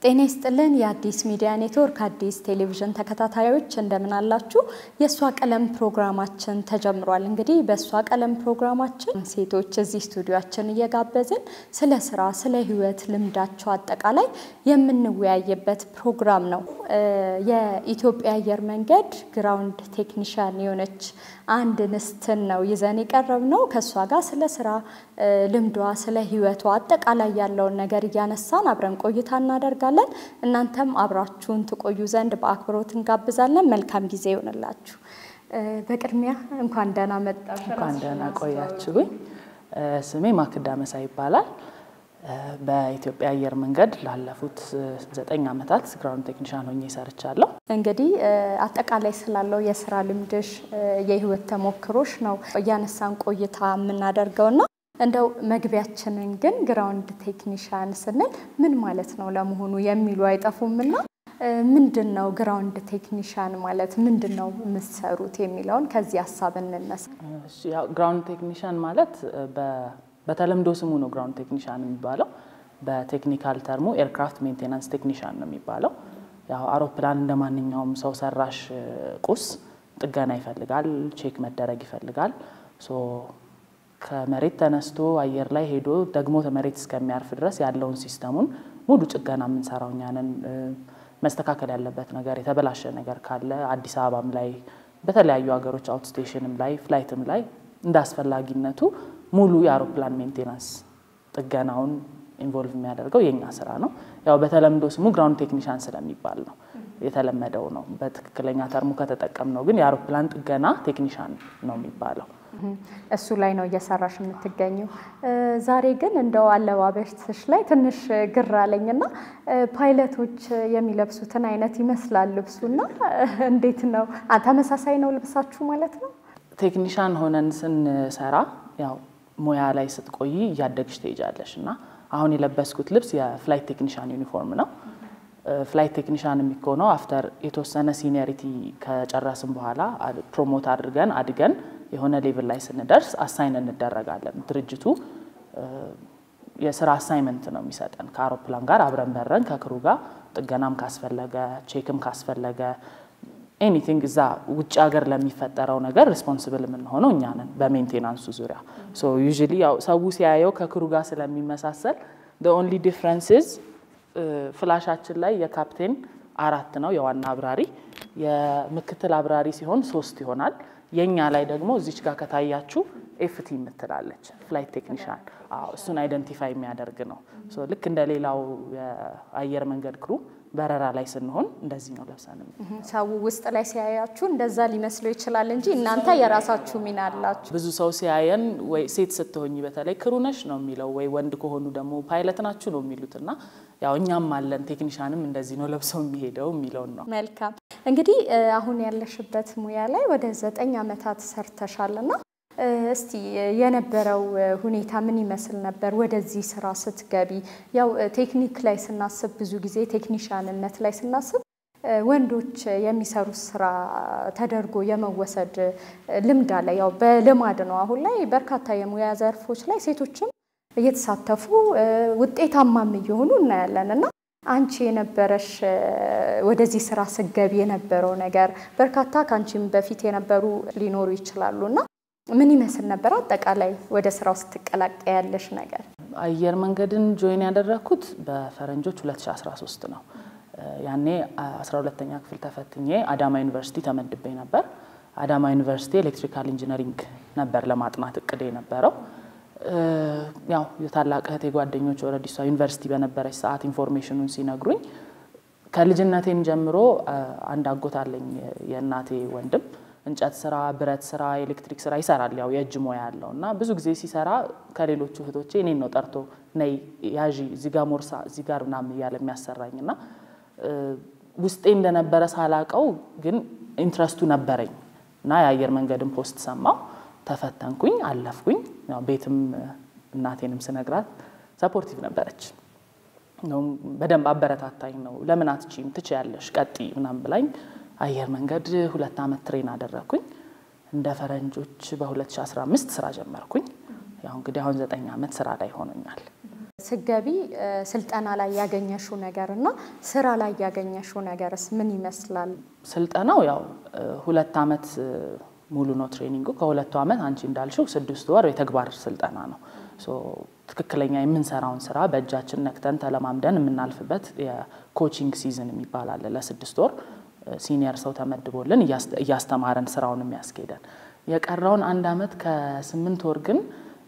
ጤና ይስጥልን የአዲስ ሚዲያ ኔትወርክ አዲስ ቴሌቪዥን ተከታታዮች እንደምን አላችሁ? የእሷ ቀለም ፕሮግራማችን ተጀምሯል። እንግዲህ በእሷ ቀለም ፕሮግራማችን ሴቶች እዚህ ስቱዲዮችን እየጋበዝን ስለ ስራ፣ ስለ ህይወት ልምዳቸው አጠቃላይ የምንወያይበት ፕሮግራም ነው። የኢትዮጵያ አየር መንገድ ግራውንድ ቴክኒሻን የሆነች አንድ እንስትን ነው ይዘን የቀረብ ነው። ከእሷ ጋር ስለ ስራ ልምዷ፣ ስለ ህይወቷ አጠቃላይ ያለውን ነገር እያነሳን አብረን ቆይታ እናደርጋለን። እናንተም አብራችሁን ትቆዩ ዘንድ በአክብሮት እንጋብዛለን። መልካም ጊዜ ይሆንላችሁ። በቅድሚያ እንኳን ደህና መጣሽ። እንኳን ደህና ቆያችሁኝ። ስሜ ማክዳ መሳይ ይባላል። በኢትዮጵያ አየር መንገድ ላለፉት ዘጠኝ ዓመታት ግራውንድ ቴክኒሻን ሆኜ ሰርቻለሁ። እንግዲህ አጠቃላይ ስላለው የስራ ልምድሽ የህይወት ተሞክሮሽ ነው እያነሳን ቆይታ የምናደርገውና እንደው መግቢያችንን ግን ግራውንድ ቴክኒሻን ስንል ምን ማለት ነው ለመሆኑ የሚሉ አይጠፉምና ምንድን ነው ግራውንድ ቴክኒሻን ማለት ምንድን ነው የምትሰሩት የሚለውን ከዚህ ሀሳብ እንነሳ። ግራውንድ ቴክኒሻን ማለት በተለምዶ ስሙ ነው ግራውንድ ቴክኒሻን የሚባለው። በቴክኒካል ተርሙ ኤርክራፍት ሜንቴናንስ ቴክኒሻን ነው የሚባለው። ያው አውሮፕላን እንደ ማንኛውም ሰው ሰራሽ ቁስ ጥገና ይፈልጋል፣ ቼክ መደረግ ይፈልጋል። ከመሬት ተነስቶ አየር ላይ ሄዶ ደግሞ መሬት እስከሚያርፍ ድረስ ያለውን ሲስተሙን ሙሉ ጥገና የምንሰራው እኛ ነን። መስተካከል ያለበት ነገር የተበላሸ ነገር ካለ አዲስ አበባም ላይ በተለያዩ ሀገሮች አውትስቴሽንም ላይ ፍላይትም ላይ እንደ አስፈላጊነቱ ሙሉ የአውሮፕላን ሜንቴናንስ ጥገናውን ኢንቮልቭ የሚያደርገው የኛ ስራ ነው። ያው በተለምዶ ስሙ ግራውንድ ቴክኒሻን ስለሚባል ነው የተለመደው ነው። በትክክለኛ ተርሙ ከተጠቀምነው ግን የአውሮፕላን ጥገና ቴክኒሻን ነው የሚባለው። እሱ ላይ ነው እየሰራሽ የምትገኘው። ዛሬ ግን እንደው አለባበስሽ ላይ ትንሽ ግር አለኝና ፓይለቶች የሚለብሱትን አይነት ይመስላል ልብሱና፣ እንዴት ነው ተመሳሳይ ነው ልብሳችሁ ማለት ነው? ቴክኒሻን ሆነን ስንሰራ ያው ሙያ ላይ ስትቆይ እያደግሽ ትሄጃለሽ እና አሁን የለበስኩት ልብስ የፍላይት ቴክኒሻን ዩኒፎርም ነው። ፍላይት ቴክኒሻን የሚሆነው አፍተር የተወሰነ ሲኒየሪቲ ከጨረስን በኋላ ፕሮሞት አድርገን አድገን የሆነ ሌቭል ላይ ስንደርስ አሳይን እንደረጋለን። ድርጅቱ የስራ አሳይመንት ነው የሚሰጠን ከአውሮፕላን ጋር አብረን በረን ከክሩ ጋር ጥገናም ካስፈለገ ቼክም ካስፈለገ ኤኒቲንግ እዛ ውጭ ሀገር ለሚፈጠረው ነገር ሪስፖንስብል የምንሆነው እኛ ነን በሜንቴናንሱ ዙሪያ። ሶ ዩዥሊ ያው ሰው ሲያየው ከክሩ ጋር ስለሚመሳሰል ኦንሊ ዲፍረንስዝ ፍላሻችን ላይ የካፕቴን አራት ነው የዋና አብራሪ፣ የምክትል አብራሪ ሲሆን ሶስት ይሆናል። የኛ ላይ ደግሞ እዚች ጋር ከታያችሁ ኤፍቲ የምትላለች ፍላይት ቴክኒሻን እሱን አይደንቲፋይ የሚያደርግ ነው። ልክ እንደ ሌላው የአየር መንገድ ክሩ በረራ ላይ ስንሆን እንደዚህ ነው ለብሰን። ሰው ውስጥ ላይ ሲያያችሁ እንደዛ ሊመስለው ይችላል እንጂ እናንተ የራሳችሁ ሚና አላችሁ። ብዙ ሰው ሲያየን ወይ ሴት ስትሆኝ በተለይ ክሩ ነሽ ነው የሚለው፣ ወይ ወንድ ከሆኑ ደግሞ ፓይለት ናችሁ ነው የሚሉት እና ያው እኛም አለን ቴክኒሻንም እንደዚህ ነው ለብሰው የሚሄደው የሚለውን ነው። መልካም እንግዲህ አሁን ያለሽበት ሙያ ላይ ወደ ዘጠኝ ዓመታት ሰርተሻልና እስቲ የነበረው ሁኔታ ምን ይመስል ነበር? ወደዚህ ስራ ስትገቢ ያው ቴክኒክ ላይ ስናስብ ብዙ ጊዜ ቴክኒሻንነት ላይ ስናስብ ወንዶች የሚሰሩት ስራ ተደርጎ የመወሰድ ልምድ አለ። ያው በልማድ ነው። አሁን ላይ በርካታ የሙያ ዘርፎች ላይ ሴቶችም እየተሳተፉ ውጤታማም እየሆኑ እናያለን እና አንቺ የነበረሽ ወደዚህ ስራ ስትገቢ የነበረው ነገር በርካታ ከአንቺም በፊት የነበሩ ሊኖሩ ይችላሉ እና ምን ይመስል ነበር? አጠቃላይ ወደ ስራው ስትቀላቀ ያለሽ ነገር? አየር መንገድን ጆይን ያደረግኩት በፈረንጆች 2013 ነው። ያኔ 12ተኛ ክፍል ተፈትኜ አዳማ ዩኒቨርሲቲ ተመድቤ ነበር። አዳማ ዩኒቨርሲቲ ኤሌክትሪካል ኢንጂነሪንግ ነበር ለማጥናት እቅድ የነበረው። ያው የታላቅ እህቴ ጓደኞች ኦልሬዲ እሷ ዩኒቨርሲቲ በነበረች ሰዓት ኢንፎርሜሽኑን ሲነግሩኝ ከልጅነቴም ጀምሮ አንድ አጎት አለኝ የእናቴ ወንድም እንጨት ስራ፣ ብረት ስራ፣ ኤሌክትሪክ ስራ ይሰራል። ያው የእጅ ሙያ ያለው እና ብዙ ጊዜ ሲሰራ ከሌሎቹ እህቶቼ እኔን ነው ጠርቶ ነይ ያዢ እዚህ ጋር ሞርሳ እዚህ ጋር ምናምን እያለ የሚያሰራኝ እና ውስጤ እንደነበረ ሳላቀው ግን ኢንትረስቱ ነበረኝ እና የአየር መንገድን ፖስት ሰማው፣ ተፈተንኩኝ፣ አለፍኩኝ። ያው ቤትም እናቴንም ስነግራት ሰፖርቲቭ ነበረች። በደንብ አበረታታኝ ነው ለምን አትችይም ትችያለሽ ቀጥይ ምናምን ብላኝ አየር መንገድ ሁለት ዓመት ትሬን አደረግኩኝ። እንደ ፈረንጆች በ2015 ስራ ጀመርኩኝ። ያው እንግዲህ አሁን ዘጠኝ ዓመት ስራ ላይ ሆኖኛል። ስገቢ ስልጠና ላይ ያገኘሽው ነገር እና ስራ ላይ ያገኘሽው ነገርስ ምን ይመስላል? ስልጠናው ያው ሁለት ዓመት ሙሉ ነው ትሬኒንጉ። ከሁለቱ ዓመት አንቺ እንዳልሽው ስድስት ወር የተግባር ስልጠና ነው። ትክክለኛ የምንሰራውን ስራ በእጃችን ነክተን ተለማምደን የምናልፍበት የኮቺንግ ሲዝን የሚባል አለ። ለስድስት ወር ሲኒየር ሰው ተመድቦልን እያስተማረን ስራውን የሚያስኬደን። የቀረውን አንድ ዓመት ከስምንት ወር ግን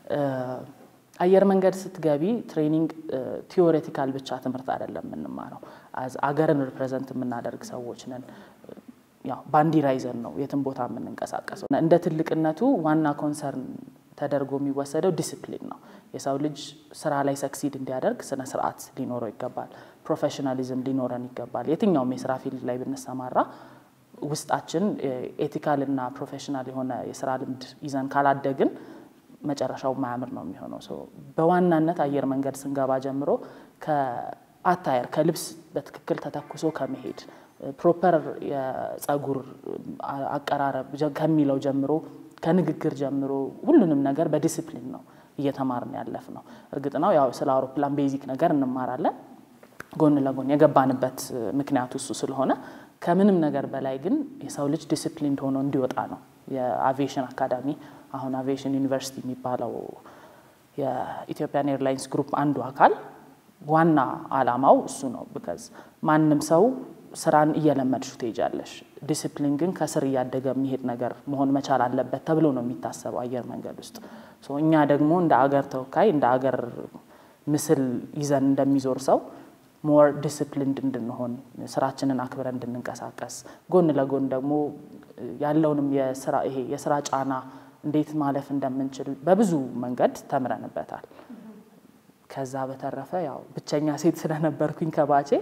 አየር መንገድ ስትገቢ ትሬኒንግ ቲዎሬቲካል ብቻ ትምህርት አይደለም የምንማረው። አገርን ሪፕሬዘንት የምናደርግ ሰዎች ነን። ያው ባንዲራ ይዘን ነው የትም ቦታ የምንንቀሳቀሰው። እንደ ትልቅነቱ ዋና ኮንሰርን ተደርጎ የሚወሰደው ዲስፕሊን ነው። የሰው ልጅ ስራ ላይ ሰክሲድ እንዲያደርግ ስነ ስርዓት ሊኖረው ይገባል። ፕሮፌሽናሊዝም ሊኖረን ይገባል። የትኛውም የስራ ፊልድ ላይ ብንሰማራ ውስጣችን ኤቲካል እና ፕሮፌሽናል የሆነ የስራ ልምድ ይዘን ካላደግን መጨረሻው ማያምር ነው የሚሆነው። በዋናነት አየር መንገድ ስንገባ ጀምሮ ከአታየር ከልብስ በትክክል ተተኩሶ ከመሄድ ፕሮፐር የጸጉር አቀራረብ ከሚለው ጀምሮ ከንግግር ጀምሮ ሁሉንም ነገር በዲስፕሊን ነው እየተማርን ያለፍ ነው። እርግጥ ነው ያው ስለ አውሮፕላን ቤዚክ ነገር እንማራለን ጎን ለጎን የገባንበት ምክንያቱ እሱ ስለሆነ ከምንም ነገር በላይ ግን የሰው ልጅ ዲስፕሊን ሆኖ እንዲወጣ ነው የአቪዬሽን አካዳሚ አሁን አቪዬሽን ዩኒቨርሲቲ የሚባለው የኢትዮጵያን ኤርላይንስ ግሩፕ አንዱ አካል ዋና አላማው እሱ ነው። ቢካዝ ማንም ሰው ስራን እየለመድሹ ትሄጃለሽ። ዲስፕሊን ግን ከስር እያደገ የሚሄድ ነገር መሆን መቻል አለበት ተብሎ ነው የሚታሰበው አየር መንገድ ውስጥ። እኛ ደግሞ እንደ አገር ተወካይ እንደ አገር ምስል ይዘን እንደሚዞር ሰው ሞር ዲስፕሊንድ እንድንሆን ስራችንን አክብረን እንድንንቀሳቀስ ጎን ለጎን ደግሞ ያለውንም የስራ ይሄ የስራ ጫና እንዴት ማለፍ እንደምንችል በብዙ መንገድ ተምረንበታል። ከዛ በተረፈ ያው ብቸኛ ሴት ስለነበርኩኝ ከባቼ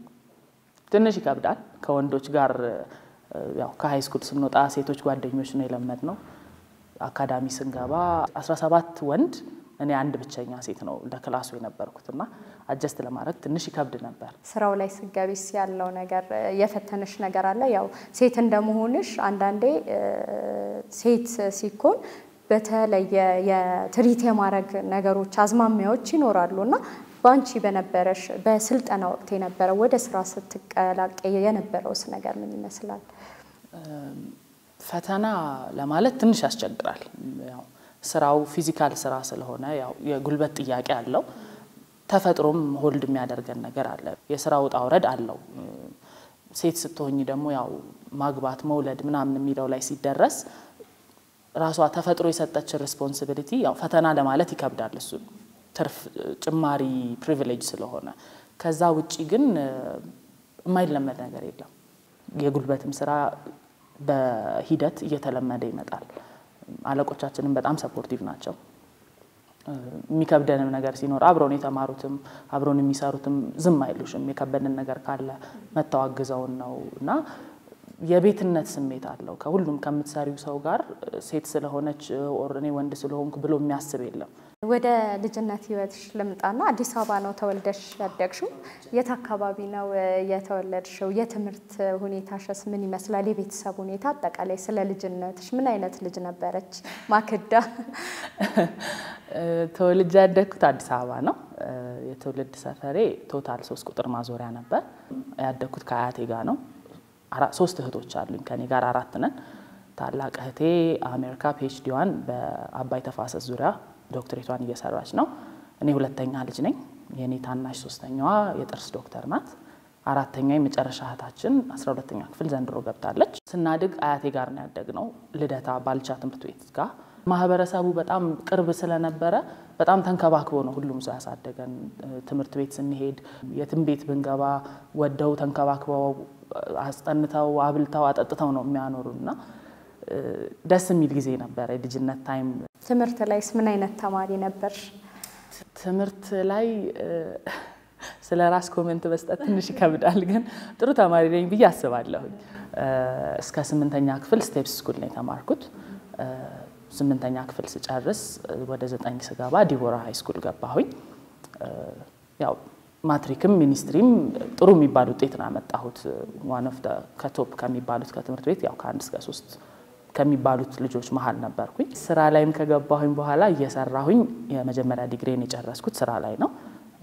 ትንሽ ይከብዳል። ከወንዶች ጋር ያው ከሀይ ስኩል ስንወጣ ሴቶች ጓደኞች ነው የለመድ ነው። አካዳሚ ስንገባ 17 ወንድ እኔ አንድ ብቸኛ ሴት ነው እንደ ክላሱ የነበርኩት እና አጀስት ለማድረግ ትንሽ ይከብድ ነበር። ስራው ላይ ስገቢስ ያለው ነገር የፈተነሽ ነገር አለ? ያው ሴት እንደመሆንሽ አንዳንዴ ሴት ሲኮን በተለየ የትሪት የማድረግ ነገሮች አዝማሚያዎች ይኖራሉ እና በአንቺ በነበረሽ በስልጠና ወቅት የነበረው ወደ ስራ ስትቀላቀይ የነበረውስ ነገር ምን ይመስላል? ፈተና ለማለት ትንሽ ያስቸግራል። ያው ስራው ፊዚካል ስራ ስለሆነ ያው የጉልበት ጥያቄ አለው። ተፈጥሮም ሆልድ የሚያደርገን ነገር አለ። የስራ ውጣ ውረድ አለው። ሴት ስትሆኝ ደግሞ ያው ማግባት መውለድ ምናምን የሚለው ላይ ሲደረስ ራሷ ተፈጥሮ የሰጠችን ሪስፖንሲቢሊቲ ያው ፈተና ለማለት ይከብዳል። እሱ ትርፍ ጭማሪ ፕሪቪሌጅ ስለሆነ ከዛ ውጪ ግን የማይለመድ ነገር የለም። የጉልበትም ስራ በሂደት እየተለመደ ይመጣል። አለቆቻችንም በጣም ሰፖርቲቭ ናቸው። የሚከብደንም ነገር ሲኖር አብረውን የተማሩትም አብረውን የሚሰሩትም ዝም አይሉሽም። የከበደን ነገር ካለ መተዋግዘውን ነው እና የቤትነት ስሜት አለው። ከሁሉም ከምትሰሪው ሰው ጋር ሴት ስለሆነች ኦር እኔ ወንድ ስለሆንኩ ብሎ የሚያስብ የለም። ወደ ልጅነት ህይወትሽ ልምጣና አዲስ አበባ ነው ተወልደሽ ያደግሽው? የት አካባቢ ነው የተወለድሽው? የትምህርት ሁኔታሽስ ምን ይመስላል? የቤተሰብ ሁኔታ አጠቃላይ ስለ ልጅነትሽ ምን አይነት ልጅ ነበረች ማክዳ? ተወልጄ ያደግኩት አዲስ አበባ ነው። የትውልድ ሰፈሬ ቶታል ሶስት ቁጥር ማዞሪያ ነበር። ያደግኩት ከአያቴ ጋር ነው። ሶስት እህቶች አሉኝ። ከኔ ጋር አራት ነን። ታላቅ እህቴ አሜሪካ ፒኤችዲዋን በአባይ ተፋሰስ ዙሪያ ዶክትሬቷን እየሰራች ነው። እኔ ሁለተኛ ልጅ ነኝ። የእኔ ታናሽ ሶስተኛዋ የጥርስ ዶክተር ናት። አራተኛ የመጨረሻ እህታችን አስራ ሁለተኛ ክፍል ዘንድሮ ገብታለች። ስናድግ አያቴ ጋር ነው ያደግነው፣ ልደታ ባልቻ ትምህርት ቤት ጋር። ማህበረሰቡ በጣም ቅርብ ስለነበረ በጣም ተንከባክቦ ነው ሁሉም ሰው ያሳደገን። ትምህርት ቤት ስንሄድ የትም ቤት ብንገባ ወደው ተንከባክበው አስጠንተው አብልተው አጠጥተው ነው የሚያኖሩ እና ደስ የሚል ጊዜ ነበረ የልጅነት ታይም። ትምህርት ላይስ ምን አይነት ተማሪ ነበርሽ? ትምህርት ላይ ስለ ራስ ኮሜንት መስጠት ትንሽ ይከብዳል፣ ግን ጥሩ ተማሪ ነኝ ብዬ አስባለሁኝ። እስከ ስምንተኛ ክፍል ስቴፕስ ስኩል ነው የተማርኩት። ስምንተኛ ክፍል ስጨርስ ወደ ዘጠኝ ስገባ ዲቦራ ሃይ ስኩል ገባሁኝ። ያው ማትሪክም ሚኒስትሪም ጥሩ የሚባል ውጤት ነው ያመጣሁት። ዋን ኦፍ ከቶፕ ከሚባሉት ከትምህርት ቤት ያው ከአንድ እስከ ሶስት ከሚባሉት ልጆች መሀል ነበርኩኝ። ስራ ላይም ከገባሁኝ በኋላ እየሰራሁኝ የመጀመሪያ ዲግሪን የጨረስኩት ስራ ላይ ነው።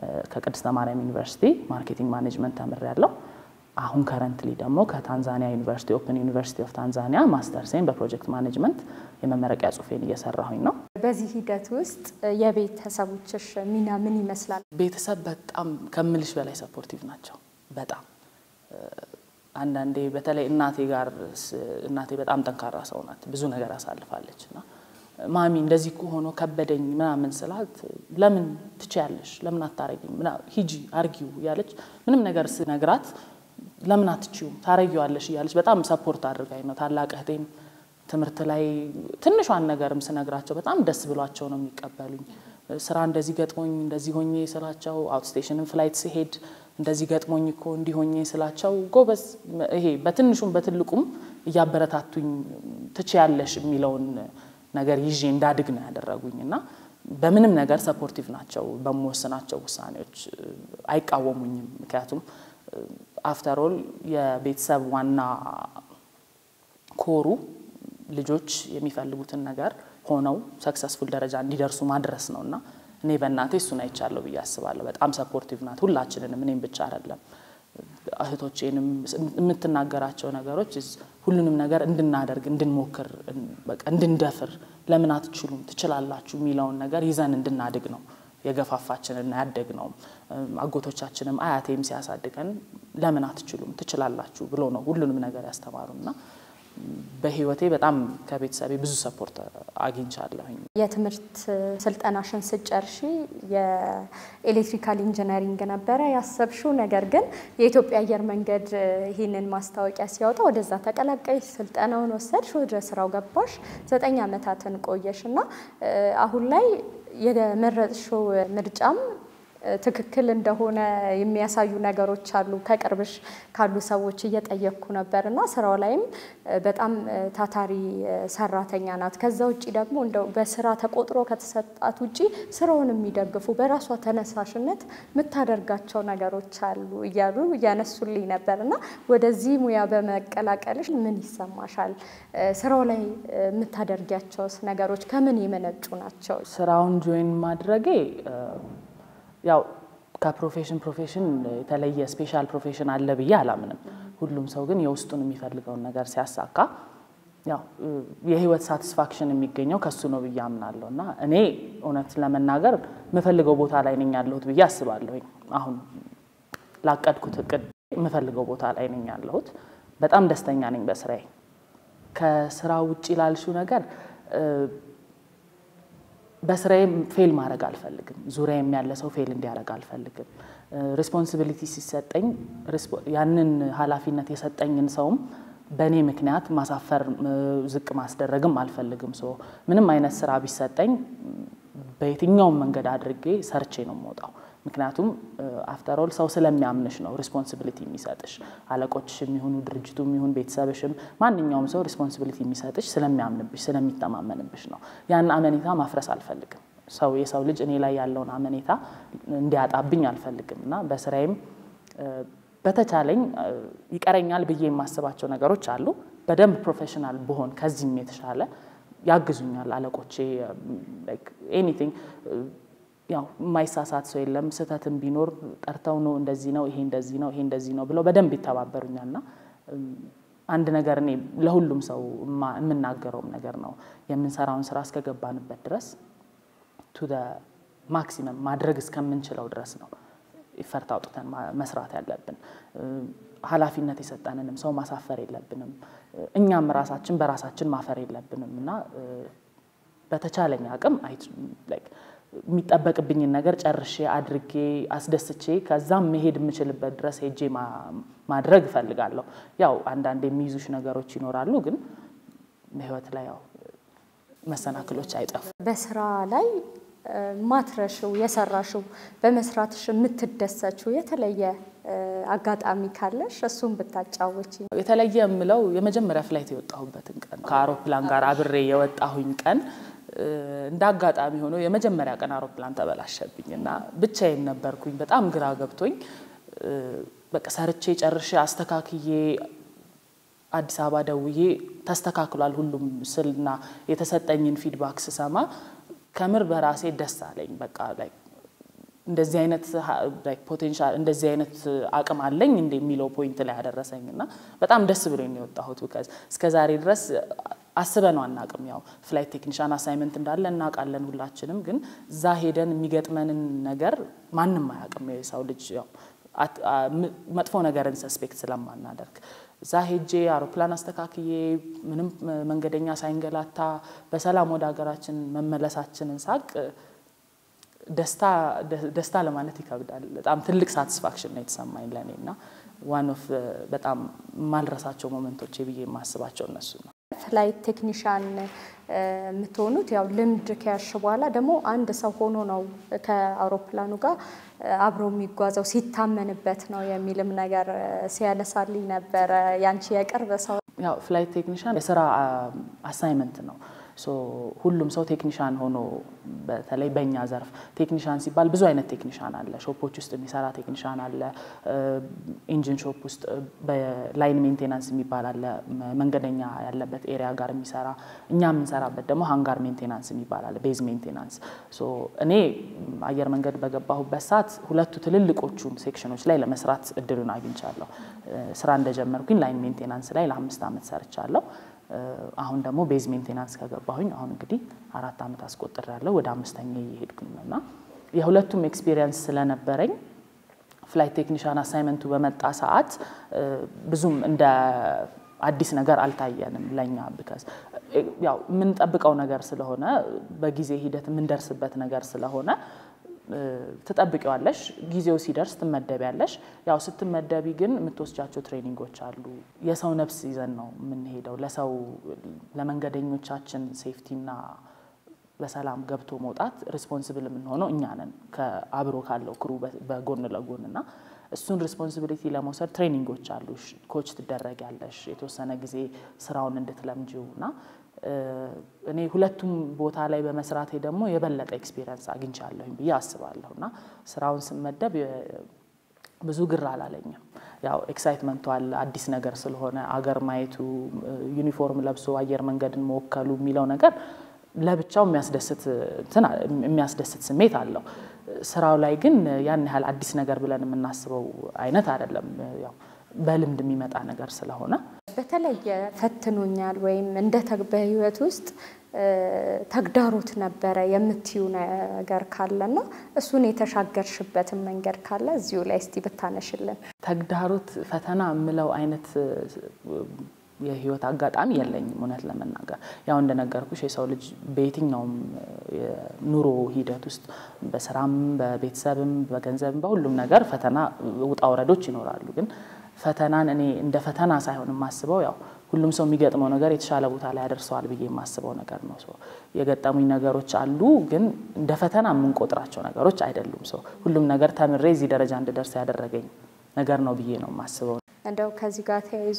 ከቅድስተ ማርያም ዩኒቨርሲቲ ማርኬቲንግ ማኔጅመንት ተምሬያለሁ። አሁን ከረንትሊ ደግሞ ከታንዛኒያ ዩኒቨርሲቲ ኦፕን ዩኒቨርሲቲ ኦፍ ታንዛኒያ ማስተርሴን በፕሮጀክት ማኔጅመንት የመመረቂያ ጽሁፌን እየሰራሁኝ ነው። በዚህ ሂደት ውስጥ የቤተሰቦችሽ ሚና ምን ይመስላል? ቤተሰብ በጣም ከምልሽ በላይ ሰፖርቲቭ ናቸው። በጣም አንዳንዴ በተለይ እናቴ ጋር እናቴ በጣም ጠንካራ ሰው ናት። ብዙ ነገር አሳልፋለች እና ማሚ እንደዚህ እኮ ሆኖ ከበደኝ ምናምን ስላት ለምን ትችያለሽ፣ ለምን አታረጊም፣ ሂጂ አርጊው እያለች ምንም ነገር ስነግራት ለምን አትችይውም ታረጊዋለሽ እያለች በጣም ሰፖርት አድርጋኝ ነው። ታላቅ እህቴም ትምህርት ላይ ትንሿን ነገርም ስነግራቸው በጣም ደስ ብሏቸው ነው የሚቀበሉኝ። ስራ እንደዚህ ገጥሞኝ እንደዚህ ሆኜ ስላቸው አውትስቴሽንም ፍላይት ሲሄድ እንደዚህ ገጥሞኝ እኮ እንዲሆኜ ስላቸው ጎበዝ፣ ይሄ በትንሹም በትልቁም እያበረታቱኝ ትችያለሽ የሚለውን ነገር ይዤ እንዳድግ ነው ያደረጉኝ እና በምንም ነገር ሰፖርቲቭ ናቸው። በምወስናቸው ውሳኔዎች አይቃወሙኝም። ምክንያቱም አፍተሮል የቤተሰብ ዋና ኮሩ ልጆች የሚፈልጉትን ነገር ሆነው ሰክሰስፉል ደረጃ እንዲደርሱ ማድረስ ነው እና እኔ በእናቴ እሱን አይቻለሁ ብዬ አስባለሁ። በጣም ሰፖርቲቭ ናት ሁላችንንም፣ እኔም ብቻ አይደለም እህቶቼንም የምትናገራቸው ነገሮች ሁሉንም ነገር እንድናደርግ እንድንሞክር፣ እንድንደፍር ለምን አትችሉም ትችላላችሁ የሚለውን ነገር ይዘን እንድናድግ ነው የገፋፋችንና ያደግ ነው። አጎቶቻችንም አያቴም ሲያሳድገን ለምን አትችሉም ትችላላችሁ ብሎ ነው ሁሉንም ነገር ያስተማሩና በህይወቴ በጣም ከቤተሰቤ ብዙ ሰፖርት አግኝቻለሁኝ። የትምህርት ስልጠናሽን ስጨርሺ የኤሌክትሪካል ኢንጂነሪንግ ነበረ ያሰብሽው። ነገር ግን የኢትዮጵያ አየር መንገድ ይህንን ማስታወቂያ ሲያወጣ ወደዛ ተቀላቀይሽ፣ ስልጠናውን ወሰድሽ፣ ወደ ስራው ገባሽ፣ ዘጠኝ ዓመታትን ቆየሽ እና አሁን ላይ የመረጥሽው ምርጫም ትክክል እንደሆነ የሚያሳዩ ነገሮች አሉ። ከቅርብሽ ካሉ ሰዎች እየጠየቅኩ ነበር እና ስራው ላይም በጣም ታታሪ ሰራተኛ ናት። ከዛ ውጭ ደግሞ እንደው በስራ ተቆጥሮ ከተሰጣት ውጭ ስራውን የሚደግፉ በራሷ ተነሳሽነት የምታደርጋቸው ነገሮች አሉ እያሉ እያነሱልኝ ነበር እና ወደዚህ ሙያ በመቀላቀልሽ ምን ይሰማሻል? ስራው ላይ የምታደርጊያቸውስ ነገሮች ከምን የመነጩ ናቸው? ስራውን ጆይን ማድረጌ ያው ከፕሮፌሽን ፕሮፌሽን የተለየ ስፔሻል ፕሮፌሽን አለ ብዬ አላምንም። ሁሉም ሰው ግን የውስጡን የሚፈልገውን ነገር ሲያሳካ ያው የህይወት ሳቲስፋክሽን የሚገኘው ከሱ ነው ብዬ አምናለሁ እና እኔ እውነት ለመናገር የምፈልገው ቦታ ላይ ነኝ ያለሁት ብዬ አስባለሁኝ። አሁን ላቀድኩት እቅድ የምፈልገው ቦታ ላይ ነኝ ያለሁት። በጣም ደስተኛ ነኝ በስራዬ። ከስራ ውጭ ላልሽው ነገር በስራዬ ፌል ማድረግ አልፈልግም። ዙሪያዬም ያለ ሰው ፌል እንዲያደርግ አልፈልግም። ሪስፖንሲቢሊቲ ሲሰጠኝ ያንን ኃላፊነት የሰጠኝን ሰውም በእኔ ምክንያት ማሳፈር፣ ዝቅ ማስደረግም አልፈልግም። ሶ ምንም አይነት ስራ ቢሰጠኝ በየትኛውም መንገድ አድርጌ ሰርቼ ነው የምወጣው። ምክንያቱም አፍተሮል ሰው ስለሚያምንሽ ነው ሪስፖንሲቢሊቲ የሚሰጥሽ። አለቆችሽ የሚሆኑ ድርጅቱ የሚሆን ቤተሰብሽም ማንኛውም ሰው ሪስፖንሲቢሊቲ የሚሰጥሽ ስለሚያምንብሽ ስለሚተማመንብሽ ነው። ያን አመኔታ ማፍረስ አልፈልግም። ሰው የሰው ልጅ እኔ ላይ ያለውን አመኔታ እንዲያጣብኝ አልፈልግም እና በስራዬም በተቻለኝ ይቀረኛል ብዬ የማስባቸው ነገሮች አሉ። በደንብ ፕሮፌሽናል ብሆን ከዚህም የተሻለ ያግዙኛል አለቆቼ ኤኒቲንግ ያው የማይሳሳት ሰው የለም። ስህተትም ቢኖር ጠርተው ነው እንደዚህ ነው ይሄ እንደዚህ ነው ይሄ እንደዚህ ነው ብለው በደንብ ይተባበሩኛል እና አንድ ነገር እኔ ለሁሉም ሰው የምናገረውም ነገር ነው የምንሰራውን ስራ እስከገባንበት ድረስ ቱ ማክሲመም ማድረግ እስከምንችለው ድረስ ነው ይፈርት አውጥተን መስራት ያለብን። ኃላፊነት የሰጠንንም ሰው ማሳፈር የለብንም። እኛም ራሳችን በራሳችን ማፈር የለብንም እና በተቻለኝ አቅም የሚጠበቅብኝን ነገር ጨርሼ አድርጌ አስደስቼ ከዛም መሄድ የምችልበት ድረስ ሄጄ ማድረግ እፈልጋለሁ። ያው አንዳንድ የሚይዙሽ ነገሮች ይኖራሉ፣ ግን በህይወት ላይ ያው መሰናክሎች አይጠፉም። በስራ ላይ ማትረሽው የሰራሽው በመስራትሽ የምትደሰችው የተለየ አጋጣሚ ካለሽ እሱን ብታጫወች። የተለየ የምለው የመጀመሪያ ፍላይት የወጣሁበትን ቀን ከአውሮፕላን ጋር አብሬ የወጣሁኝ ቀን እንደ አጋጣሚ ሆኖ የመጀመሪያ ቀን አውሮፕላን ተበላሸብኝ እና ብቻዬን ነበርኩኝ። በጣም ግራ ገብቶኝ በቃ ሰርቼ ጨርሼ አስተካክዬ አዲስ አበባ ደውዬ ተስተካክሏል ሁሉም ስልና የተሰጠኝን ፊድባክ ስሰማ ከምር በራሴ ደስ አለኝ። በቃ ላይ እንደዚህ አይነት ፖቴንሻል እንደዚህ አይነት አቅም አለኝ እንደ የሚለው ፖይንት ላይ ያደረሰኝ እና በጣም ደስ ብሎኝ ነው የወጣሁት። ቢካዝ እስከ ዛሬ ድረስ አስበነው አናቅም። ያው ፍላይት ቴክኒሻን አሳይመንት እንዳለ እናውቃለን ሁላችንም፣ ግን እዛ ሄደን የሚገጥመንን ነገር ማንም አያውቅም። የሰው ልጅ ያው መጥፎ ነገርን ሰስፔክት ስለማናደርግ እዛ ሄጄ አውሮፕላን አስተካክዬ ምንም መንገደኛ ሳይንገላታ በሰላም ወደ ሀገራችን መመለሳችንን ሳቅ ደስታ ለማለት ይከብዳል። በጣም ትልቅ ሳቲስፋክሽን ነው የተሰማኝ ለእኔ እና ዋን ኦፍ በጣም የማልረሳቸው ሞመንቶቼ ብዬ የማስባቸው እነሱ ነው። ፍላይት ቴክኒሻን የምትሆኑት ያው ልምድ ከያሽ በኋላ ደግሞ አንድ ሰው ሆኖ ነው ከአውሮፕላኑ ጋር አብሮ የሚጓዘው ሲታመንበት ነው የሚልም ነገር ሲያነሳልኝ ነበረ። ያንቺ የቅርብ ሰው ያው ፍላይት ቴክኒሻን የስራ አሳይመንት ነው። ሁሉም ሰው ቴክኒሻን ሆኖ በተለይ በእኛ ዘርፍ ቴክኒሻን ሲባል ብዙ አይነት ቴክኒሻን አለ። ሾፖች ውስጥ የሚሰራ ቴክኒሻን አለ። ኢንጂን ሾፕ ውስጥ በላይን ሜንቴናንስ የሚባል አለ። መንገደኛ ያለበት ኤሪያ ጋር የሚሰራ እኛ የምንሰራበት ደግሞ ሃንጋር ሜንቴናንስ የሚባል አለ። ቤዝ ሜንቴናንስ። እኔ አየር መንገድ በገባሁበት ሰዓት ሁለቱ ትልልቆቹን ሴክሽኖች ላይ ለመስራት እድሉን አግኝቻለሁ። ስራ እንደጀመርኩኝ ላይን ሜንቴናንስ ላይ ለአምስት ዓመት ሰርቻለሁ። አሁን ደግሞ ቤዝ ሜንቴናንስ ከገባሁኝ አሁን እንግዲህ አራት ዓመት አስቆጥሬያለሁ። ወደ አምስተኛ እየሄድኩኝ ነው እና የሁለቱም ኤክስፒሪየንስ ስለነበረኝ ፍላይት ቴክኒሻን አሳይመንቱ በመጣ ሰዓት ብዙም እንደ አዲስ ነገር አልታየንም ለእኛ ብከስ ያው የምንጠብቀው ነገር ስለሆነ በጊዜ ሂደት የምንደርስበት ነገር ስለሆነ ትጠብቂዋለሽ። ጊዜው ሲደርስ ትመደቢያለሽ። ያው ስትመደቢ ግን የምትወስጃቸው ትሬኒንጎች አሉ። የሰው ነፍስ ይዘን ነው የምንሄደው። ለሰው ለመንገደኞቻችን ሴፍቲና በሰላም ገብቶ መውጣት ሪስፖንስብል የምንሆነው እኛ ነን ከአብሮ ካለው ክሩ በጎን ለጎን እና እሱን ሪስፖንሲቢሊቲ ለመውሰድ ትሬኒንጎች አሉ። ኮች ትደረጊያለሽ የተወሰነ ጊዜ ስራውን እንድትለምጂው እና እኔ ሁለቱም ቦታ ላይ በመስራቴ ደግሞ የበለጠ ኤክስፒሪየንስ አግኝቻለሁኝ ብዬ አስባለሁ እና ስራውን ስመደብ ብዙ ግር አላለኝም። ያው ኤክሳይትመንቱ አለ አዲስ ነገር ስለሆነ አገር ማየቱ፣ ዩኒፎርም ለብሶ አየር መንገድን መወከሉ የሚለው ነገር ለብቻው የሚያስደስት ስሜት አለው። ስራው ላይ ግን ያን ያህል አዲስ ነገር ብለን የምናስበው አይነት አይደለም። ያው በልምድ የሚመጣ ነገር ስለሆነ በተለየ ፈትኖኛል ወይም እንደ በህይወት ውስጥ ተግዳሮት ነበረ የምትዩ ነገር ካለና እሱን የተሻገርሽበትን መንገድ ካለ እዚሁ ላይ እስቲ ብታነሽልን። ተግዳሮት ፈተና የምለው አይነት የህይወት አጋጣሚ የለኝም። እውነት ለመናገር ያው እንደነገርኩሽ የሰው ልጅ በየትኛውም ኑሮ ሂደት ውስጥ በስራም፣ በቤተሰብም፣ በገንዘብም በሁሉም ነገር ፈተና ውጣ ውረዶች ይኖራሉ። ግን ፈተናን እኔ እንደ ፈተና ሳይሆን የማስበው ያው ሁሉም ሰው የሚገጥመው ነገር የተሻለ ቦታ ላይ ያደርሰዋል ብዬ የማስበው ነገር ነው። የገጠሙኝ ነገሮች አሉ፣ ግን እንደ ፈተና የምንቆጥራቸው ነገሮች አይደሉም። ሰው ሁሉም ነገር ተምሬ እዚህ ደረጃ እንድደርስ ያደረገኝ ነገር ነው ብዬ ነው የማስበው። እንደው ከዚህ ጋር ተያይዞ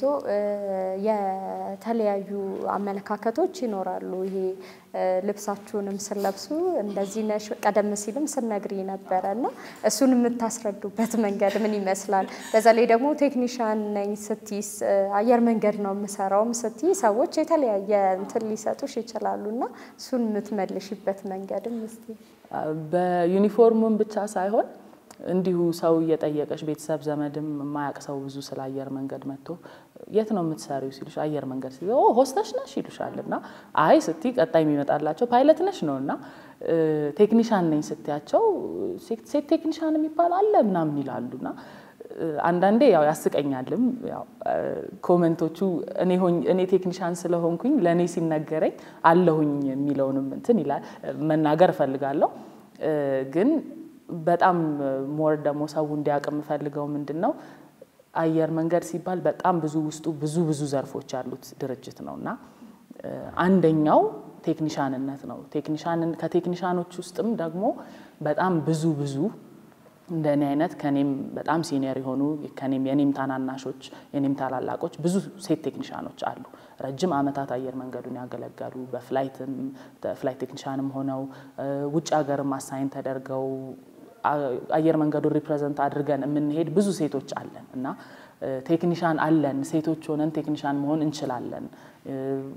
የተለያዩ አመለካከቶች ይኖራሉ። ይሄ ልብሳችሁንም ስለብሱ እንደዚህ ነሽ፣ ቀደም ሲልም ስነግሪ ነበረ እና እሱን የምታስረዱበት መንገድ ምን ይመስላል? በዛ ላይ ደግሞ ቴክኒሻን ነኝ ስትይስ አየር መንገድ ነው የምሰራውም ስትይ ሰዎች የተለያየ እንትን ሊሰጡሽ ይችላሉ እና እሱን የምትመልሽበት መንገድም እስቲ በዩኒፎርሙን ብቻ ሳይሆን እንዲሁ ሰው እየጠየቀሽ ቤተሰብ ዘመድም የማያውቅ ሰው ብዙ ስለ አየር መንገድ መጥቶ የት ነው የምትሰሪው ሲሉሽ አየር መንገድ ሲ ሆስተሽ ነሽ ይሉሻል። እና አይ ስቲ ቀጣይ የሚመጣላቸው ፓይለት ነሽ ነው እና ቴክኒሻን ነኝ ስትያቸው ሴት ቴክኒሻን የሚባል አለ ምናምን ይላሉ እና አንዳንዴ ያው ያስቀኛልም። ያው ኮመንቶቹ እኔ ቴክኒሻን ስለሆንኩኝ ለእኔ ሲነገረኝ አለሁኝ የሚለውንም እንትን ይላል መናገር እፈልጋለሁ ግን በጣም ሞር ደግሞ ሰው እንዲያውቅ የምፈልገው ምንድን ነው አየር መንገድ ሲባል በጣም ብዙ ውስጡ ብዙ ብዙ ዘርፎች ያሉት ድርጅት ነው እና አንደኛው ቴክኒሻንነት ነው። ከቴክኒሻኖች ውስጥም ደግሞ በጣም ብዙ ብዙ እንደኔ አይነት ከኔም በጣም ሲኒየር የሆኑ ከኔም የኔም ታናናሾች የኔም ታላላቆች ብዙ ሴት ቴክኒሻኖች አሉ። ረጅም ዓመታት አየር መንገዱን ያገለገሉ በፍላይትም ፍላይት ቴክኒሻንም ሆነው ውጭ ሀገርም አሳይን ተደርገው አየር መንገዱን ሪፕሬዘንት አድርገን የምንሄድ ብዙ ሴቶች አለን እና ቴክኒሻን አለን። ሴቶች ሆነን ቴክኒሻን መሆን እንችላለን።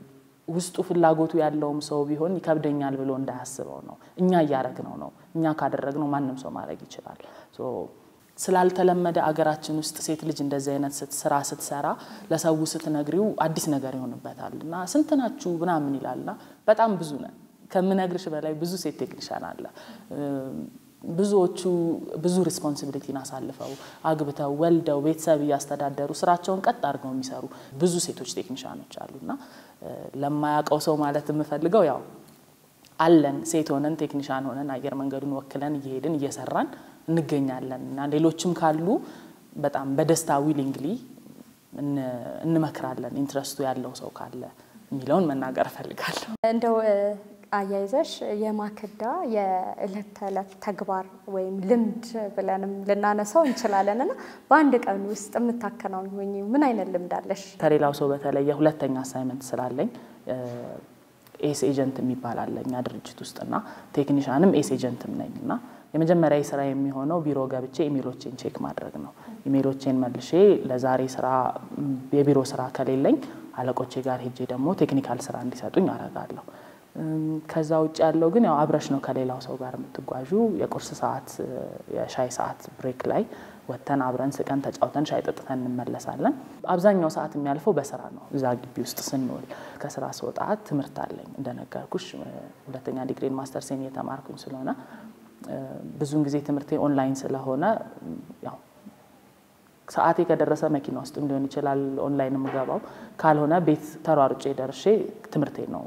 ውስጡ ፍላጎቱ ያለውም ሰው ቢሆን ይከብደኛል ብሎ እንዳያስበው ነው። እኛ እያደረግነው ነው። እኛ ካደረግነው ማንም ሰው ማድረግ ይችላል። ስላልተለመደ አገራችን ውስጥ ሴት ልጅ እንደዚህ አይነት ስራ ስትሰራ ለሰው ስትነግሪው አዲስ ነገር ይሆንበታል እና ስንት ናችሁ ምናምን ይላልና በጣም ብዙ ነን። ከምነግርሽ በላይ ብዙ ሴት ቴክኒሻን አለ። ብዙዎቹ ብዙ ሪስፖንሲቢሊቲን አሳልፈው አግብተው ወልደው ቤተሰብ እያስተዳደሩ ስራቸውን ቀጥ አድርገው የሚሰሩ ብዙ ሴቶች ቴክኒሻኖች አሉና ለማያውቀው ሰው ማለት የምፈልገው ያው አለን ሴት ሆነን ቴክኒሻን ሆነን አየር መንገዱን ወክለን እየሄድን እየሰራን እንገኛለን እና ሌሎችም ካሉ በጣም በደስታ ዊሊንግሊ እንመክራለን። ኢንትረስቱ ያለው ሰው ካለ የሚለውን መናገር እፈልጋለሁ። እንደው አያይዘሽ የማክዳ የዕለት ተዕለት ተግባር ወይም ልምድ ብለንም ልናነሳው እንችላለን እና በአንድ ቀን ውስጥ የምታከናውኝ ምን አይነት ልምድ አለሽ? ከሌላው ሰው በተለየ ሁለተኛ አሳይመንት ስላለኝ ኤስ ኤጀንት የሚባል አለ እኛ ድርጅት ውስጥና ቴክኒሻንም ኤስ ኤጀንትም ነኝ እና የመጀመሪያ ስራ የሚሆነው ቢሮ ገብቼ ኢሜሎቼን ቼክ ማድረግ ነው። ኢሜሎቼን መልሼ ለዛሬ ስራ የቢሮ ስራ ከሌለኝ አለቆቼ ጋር ሄጄ ደግሞ ቴክኒካል ስራ እንዲሰጡኝ አደርጋለሁ። ከዛ ውጭ ያለው ግን ያው አብረሽ ነው ከሌላው ሰው ጋር የምትጓዡ። የቁርስ ሰዓት፣ የሻይ ሰዓት ብሬክ ላይ ወጥተን አብረን ስቀን ተጫውተን ሻይ ጠጥተን እንመለሳለን። አብዛኛው ሰዓት የሚያልፈው በስራ ነው። እዛ ግቢ ውስጥ ስንውል ከስራ ስወጣ ትምህርት አለኝ እንደነገርኩሽ፣ ሁለተኛ ዲግሪን ማስተርሴን እየተማርኩኝ ስለሆነ ብዙውን ጊዜ ትምህርቴ ኦንላይን ስለሆነ ያው ሰዓቴ ከደረሰ መኪና ውስጥም ሊሆን ይችላል ኦንላይን የምገባው፣ ካልሆነ ቤት ተሯሩጬ ደርሼ ትምህርቴ ነው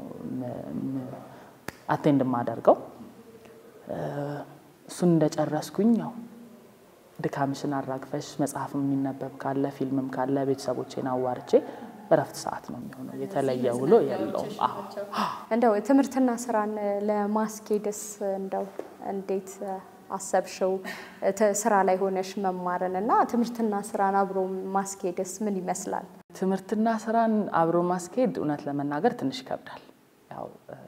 አቴንድ የማደርገው። እሱን እንደጨረስኩኝ ያው ድካምሽን አራግፈሽ መጽሐፍ የሚነበብ ካለ ፊልምም ካለ ቤተሰቦቼን አዋርቼ እረፍት ሰዓት ነው የሚሆነው። የተለየ ውሎ የለውም። እንደው ትምህርትና ስራን ለማስኬድስ እንደው እንዴት አሰብሽው? ስራ ላይ ሆነሽ መማርን እና ትምህርትና ስራን አብሮ ማስኬድስ ምን ይመስላል? ትምህርትና ስራን አብሮ ማስኬድ እውነት ለመናገር ትንሽ ይከብዳል። ያው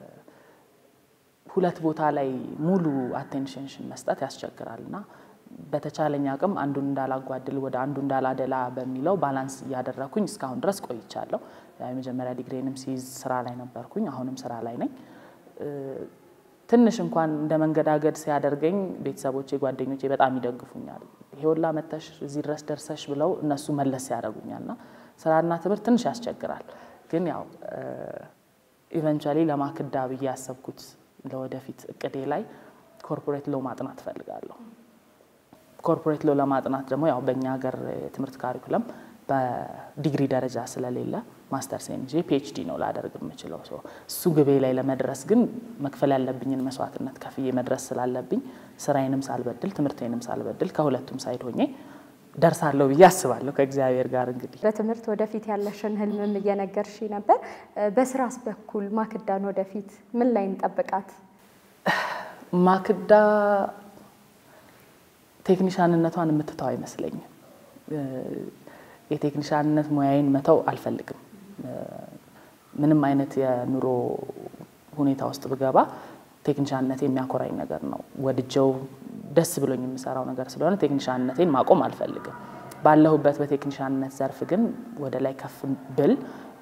ሁለት ቦታ ላይ ሙሉ አቴንሽንሽን መስጠት ያስቸግራል እና በተቻለኝ አቅም አንዱን እንዳላጓድል ወደ አንዱ እንዳላደላ በሚለው ባላንስ እያደረኩኝ እስካሁን ድረስ ቆይቻለሁ። የመጀመሪያ ዲግሪንም ሲይዝ ስራ ላይ ነበርኩኝ። አሁንም ስራ ላይ ነኝ። ትንሽ እንኳን እንደ መንገዳገድ ሲያደርገኝ ቤተሰቦቼ፣ ጓደኞቼ በጣም ይደግፉኛል። ይሄውላ መተሽ እዚህ ድረስ ደርሰሽ ብለው እነሱ መለስ ያደርጉኛል እና ስራና ትምህርት ትንሽ ያስቸግራል። ግን ያው ኢቨንቹዋሊ ለማክዳ ብዬ ያሰብኩት ለወደፊት እቅዴ ላይ ኮርፖሬት ሎ ማጥናት እፈልጋለሁ። ኮርፖሬት ሎ ለማጥናት ደግሞ ያው በእኛ ሀገር የትምህርት ካሪኩለም በዲግሪ ደረጃ ስለሌለ ማስተርስ እንጂ ፒኤችዲ ነው ላደርግ የምችለው። እሱ ግቤ ላይ ለመድረስ ግን መክፈል ያለብኝን መስዋዕትነት ከፍዬ መድረስ ስላለብኝ ስራዬንም ሳልበድል ትምህርቴንም ሳልበድል ከሁለቱም ሳይድ ሆኜ ደርሳለሁ ብዬ አስባለሁ ከእግዚአብሔር ጋር። እንግዲህ በትምህርት ወደፊት ያለሽን ህልምም እየነገርሽ ነበር። በስራስ በኩል ማክዳን ወደፊት ምን ላይ እንጠብቃት? ማክዳ ቴክኒሻንነቷን የምትተው አይመስለኝም። የቴክኒሻንነት ሙያዬን መተው አልፈልግም። ምንም አይነት የኑሮ ሁኔታ ውስጥ ብገባ ቴክኒሻንነት የሚያኮራኝ ነገር ነው። ወድጀው ደስ ብሎኝ የምሰራው ነገር ስለሆነ ቴክኒሻንነቴን ማቆም አልፈልግም። ባለሁበት በቴክኒሻንነት ዘርፍ ግን ወደ ላይ ከፍ ብል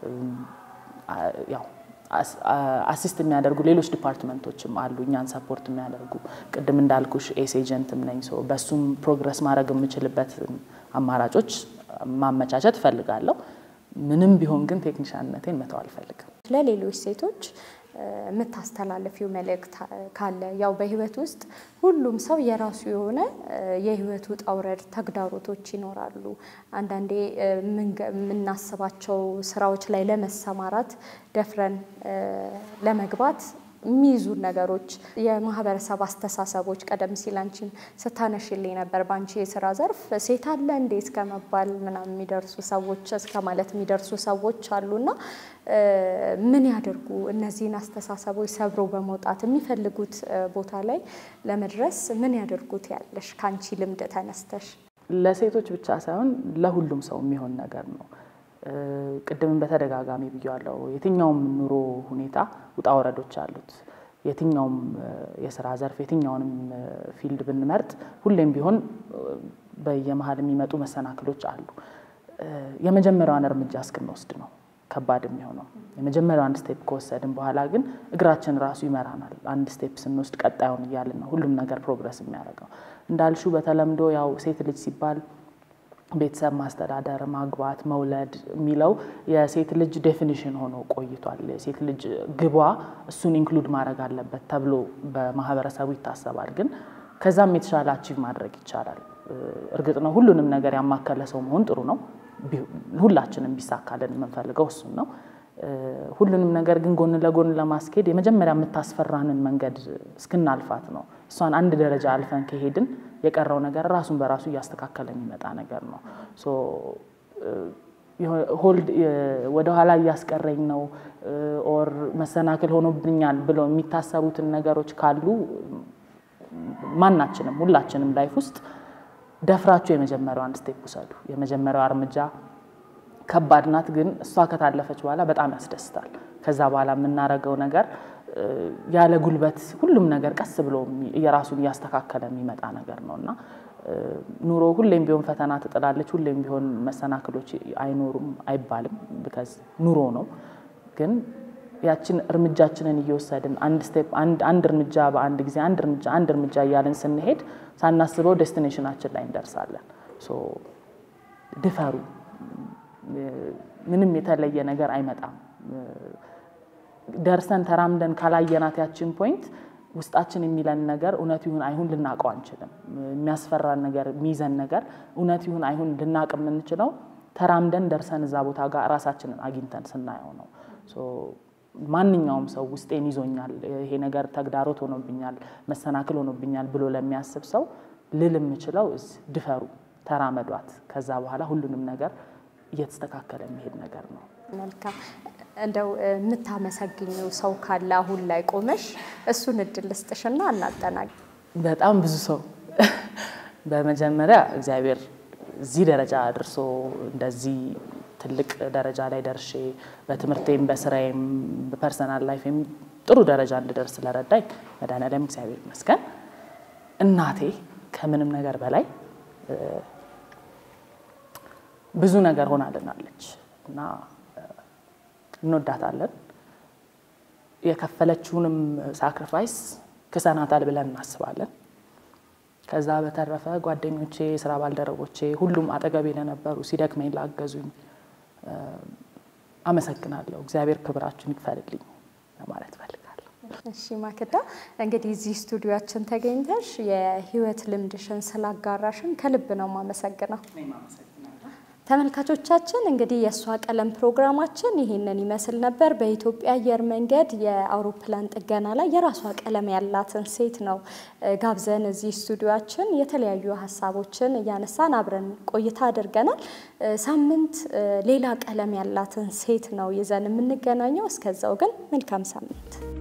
ያው አሲስት የሚያደርጉ ሌሎች ዲፓርትመንቶችም አሉ እኛን ሰፖርት የሚያደርጉ ቅድም እንዳልኩሽ ኤስ ኤጀንትም ነኝ። ሰው በሱም ፕሮግረስ ማድረግ የምችልበት አማራጮች ማመቻቸት እፈልጋለሁ። ምንም ቢሆን ግን ቴክኒሻንነቴን መተው አልፈልግም። ለሌሎች ሴቶች የምታስተላልፊው መልእክት ካለ? ያው በህይወት ውስጥ ሁሉም ሰው የራሱ የሆነ የህይወት ውጣ ውረድ ተግዳሮቶች ይኖራሉ። አንዳንዴ የምናስባቸው ስራዎች ላይ ለመሰማራት ደፍረን ለመግባት የሚይዙን ነገሮች፣ የማህበረሰብ አስተሳሰቦች ቀደም ሲል አንቺን ስታነሽልኝ ነበር። በአንቺ የስራ ዘርፍ ሴት አለ እንዴ እስከ መባል ምናምን የሚደርሱ ሰዎች እስከ ማለት የሚደርሱ ሰዎች አሉና ምን ያደርጉ እነዚህን አስተሳሰቦች ሰብሮ በመውጣት የሚፈልጉት ቦታ ላይ ለመድረስ ምን ያደርጉት ያለሽ ከአንቺ ልምድ ተነስተሽ? ለሴቶች ብቻ ሳይሆን ለሁሉም ሰው የሚሆን ነገር ነው። ቅድምን በተደጋጋሚ ብያለሁ። የትኛውም ኑሮ ሁኔታ ውጣ ወረዶች አሉት። የትኛውም የስራ ዘርፍ የትኛውንም ፊልድ ብንመርጥ ሁሌም ቢሆን በየመሀል የሚመጡ መሰናክሎች አሉ። የመጀመሪያዋን እርምጃ እስክንወስድ ነው ከባድ የሚሆነው። የመጀመሪያው አንድ ስቴፕ ከወሰድን በኋላ ግን እግራችን ራሱ ይመራናል። አንድ ስቴፕ ስንወስድ ቀጣዩን እያልን ነው ሁሉም ነገር ፕሮግረስ የሚያደርገው። እንዳልሹ በተለምዶ ያው ሴት ልጅ ሲባል ቤተሰብ ማስተዳደር፣ ማግባት፣ መውለድ የሚለው የሴት ልጅ ዴፊኒሽን ሆኖ ቆይቷል። የሴት ልጅ ግቧ እሱን ኢንክሉድ ማድረግ አለበት ተብሎ በማህበረሰቡ ይታሰባል። ግን ከዛም የተሻለ አቺቭ ማድረግ ይቻላል። እርግጥ ነው ሁሉንም ነገር ያማከለ ሰው መሆን ጥሩ ነው። ሁላችንም ቢሳካልን የምንፈልገው እሱን ነው። ሁሉንም ነገር ግን ጎን ለጎን ለማስኬድ የመጀመሪያ የምታስፈራንን መንገድ እስክናልፋት ነው። እሷን አንድ ደረጃ አልፈን ከሄድን የቀረው ነገር ራሱን በራሱ እያስተካከለ የሚመጣ ነገር ነው። ሆልድ ወደኋላ እያስቀረኝ ነው ኦር መሰናክል ሆኖብኛል ብለው የሚታሰቡትን ነገሮች ካሉ ማናችንም ሁላችንም ላይፍ ውስጥ ደፍራችሁ የመጀመሪያው አንድ ስቴፕ ውሰዱ። የመጀመሪያው እርምጃ ከባድ ናት፣ ግን እሷ ከታለፈች በኋላ በጣም ያስደስታል። ከዛ በኋላ የምናደርገው ነገር ያለ ጉልበት ሁሉም ነገር ቀስ ብሎ የራሱን እያስተካከለ የሚመጣ ነገር ነው እና ኑሮ ሁሌም ቢሆን ፈተና ትጥላለች። ሁሌም ቢሆን መሰናክሎች አይኖሩም አይባልም፣ ቢካዝ ኑሮ ነው። ግን ያችን እርምጃችንን እየወሰድን አንድ ስቴፕ አንድ እርምጃ በአንድ ጊዜ አንድ እርምጃ አንድ እርምጃ እያልን ስንሄድ ሳናስበው ዴስቲኔሽናችን ላይ እንደርሳለን። ድፈሩ። ምንም የተለየ ነገር አይመጣም። ደርሰን ተራምደን ካላየናት ያችን ፖይንት ውስጣችን የሚለን ነገር እውነት ይሁን አይሁን ልናውቀው አንችልም። የሚያስፈራን ነገር የሚይዘን ነገር እውነት ይሁን አይሁን ልናውቅ የምንችለው ተራምደን ደርሰን እዛ ቦታ ጋር ራሳችንን አግኝተን ስናየው ነው። ማንኛውም ሰው ውስጤን ይዞኛል፣ ይሄ ነገር ተግዳሮት ሆኖብኛል፣ መሰናክል ሆኖብኛል ብሎ ለሚያስብ ሰው ልል የምችለው ድፈሩ፣ ተራመዷት። ከዛ በኋላ ሁሉንም ነገር እየተስተካከለ የሚሄድ ነገር ነው። መልካም። እንደው የምታመሰግኘው ሰው ካለ አሁን ላይ ቆመሽ እሱን እድል ልስጥሽና እናጠናቅ። በጣም ብዙ ሰው በመጀመሪያ እግዚአብሔር እዚህ ደረጃ አድርሶ እንደዚህ ትልቅ ደረጃ ላይ ደርሼ በትምህርቴም በስራዬም በፐርሰናል ላይፌም ጥሩ ደረጃ እንድደርስ ስለረዳኝ መድኃኒዓለም እግዚአብሔር ይመስገን። እናቴ ከምንም ነገር በላይ ብዙ ነገር ሆናልናለች እና እንወዳታለን። የከፈለችውንም ሳክሪፋይስ ክሰናታል ብለን እናስባለን። ከዛ በተረፈ ጓደኞቼ፣ ስራ ባልደረቦቼ፣ ሁሉም አጠገቤ ለነበሩ ሲደክመኝ ላገዙኝ አመሰግናለሁ። እግዚአብሔር ክብራችሁን ይክፈልልኝ ለማለት ፈልጋለሁ። እሺ ማክዳ፣ እንግዲህ እዚህ ስቱዲዮችን ተገኝተሽ የህይወት ልምድሽን ስላጋራሽን ከልብ ነው የማመሰግነው። ተመልካቾቻችን እንግዲህ የእሷ ቀለም ፕሮግራማችን ይሄንን ይመስል ነበር። በኢትዮጵያ አየር መንገድ የአውሮፕላን ጥገና ላይ የራሷ ቀለም ያላትን ሴት ነው ጋብዘን እዚህ ስቱዲዮችን የተለያዩ ሀሳቦችን እያነሳን አብረን ቆይታ አድርገናል። ሳምንት ሌላ ቀለም ያላትን ሴት ነው ይዘን የምንገናኘው። እስከዛው ግን መልካም ሳምንት